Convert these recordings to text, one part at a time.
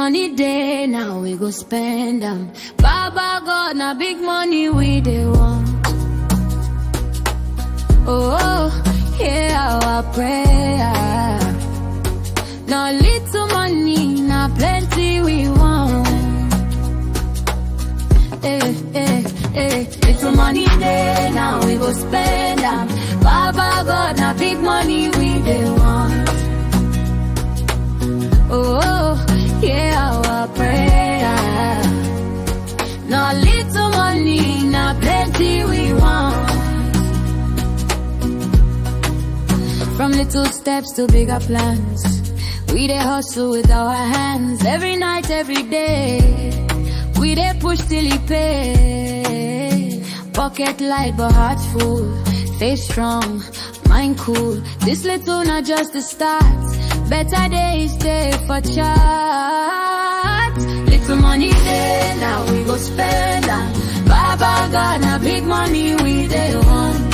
money day, now we go spend them. Baba God, now big money we dey want. Oh, hear our prayer. Now little money, now plenty we want. Eh, eh, eh. Little money day, now we go spend them. Baba God, now big money we dey want. Oh, hear our prayer. Now little money, now plenty we want. From little steps to bigger plans. We dey hustle with our hands every night, every day. We dey push till it pay. Pocket light but heart full. Face strong, mind cool. This little not just the start. Better days day for chat. Little money day, now we go spend am. Baba God, now big money we dey want.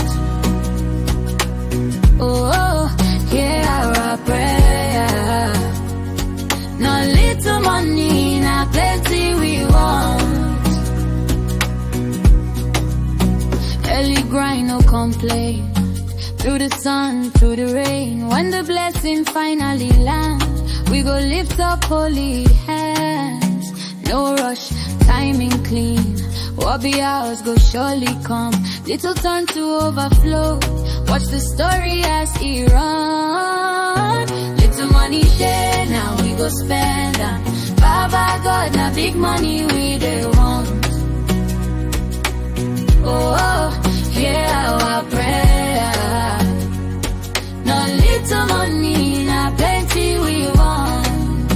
Oh, hear our prayer. No little money, now plenty we want. Early grind, no complain. Through the sun, through the rain. When the blessing finally land, we go lift up holy hands. No rush, timing clean. What be ours go surely come. Little turn to overflow. Watch the story as it run. Little money there, now we go spend them. Baba God, now big money we dey want. Oh, hear our prayer. No little money, now plenty we want.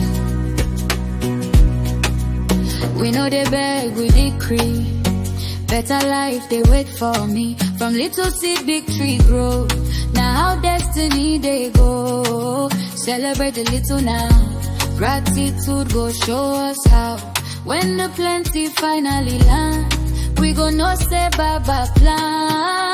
We know they beg, we decree. Better life, they wait for me. From little seed, big tree grow. Now how destiny they go. Celebrate a little now. Gratitude go show us how. When the plenty finally land, we go no say baba plan.